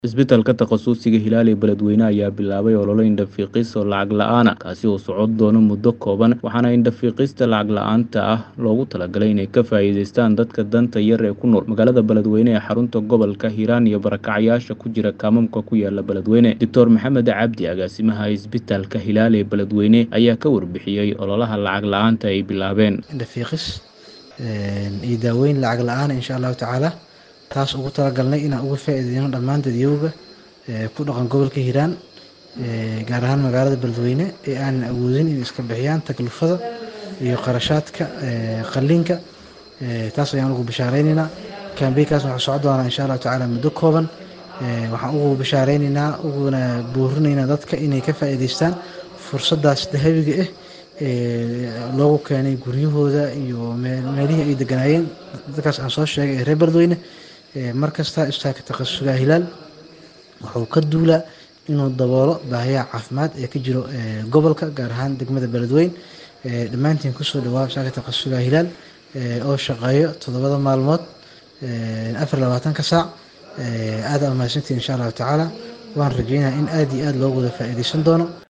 Isbitaalka Takhasusiga Hilaali Beledweyne ayaa bilaabay olole indho-fiiqis oo lacag la'aan ah, kaasi oo socon doona muddo kooban, waxaana indho-fiiqista lacag la'aanta ah loogu talagalay inay ka faa'iidaystaan dadka danta yar ee ku nool magaalada Beledweyne ee xarunta gobolka Hiiraan iyo barakacayaasha ku jira kaamamka ku yaala Beledweyne. Dr Maxamed Cabdi, agaasimaha Isbitaalka Hilaali Beledweyne, ayaa ka warbixiyey ololaha lacag la'aanta ay bilaabeen. indho-fiiqis iyo daaweyn lacag la'aan ah insha allahu tacaala taas ugu talagalnay inaan uga faa'iideyno dhammaan dadyowga ku dhaqan gobolka hiiraan gaar ahaan magaalada beledweyne ee aanan awoodin inay iska bixiyaan taklifada iyo qarashaadka qalliinka taas ayaan ugu bishaareynayna kambeynkaas waxaa socon doonaa insha allahu tacaala muddo kooban waxaan ugu bishaareynayna uguna boorinaynaa dadka inay ka faa'iideystaan fursadaas dahabiga ah loogu keenay guryahooda iyo meelihii ay deganaayeen dadkaas aan soo sheegay ee reer beledweyne markasta isbitaalka takhasusiga hilaal wuxuu ka duulaa inuu daboolo baahiyaha caafimaad ee ka jiro gobolka gaar ahaan degmada beledweyne dhammaantiin kusoo dhawaa isbitaalka takhasusiga hilaal oo shaqeeyo toddobada maalmood afar labaatanka saac aad aa mahadsantiin insha allahu tacaala waan rajeynayaa in aad iyo aad loogu wada faa'iideysan doono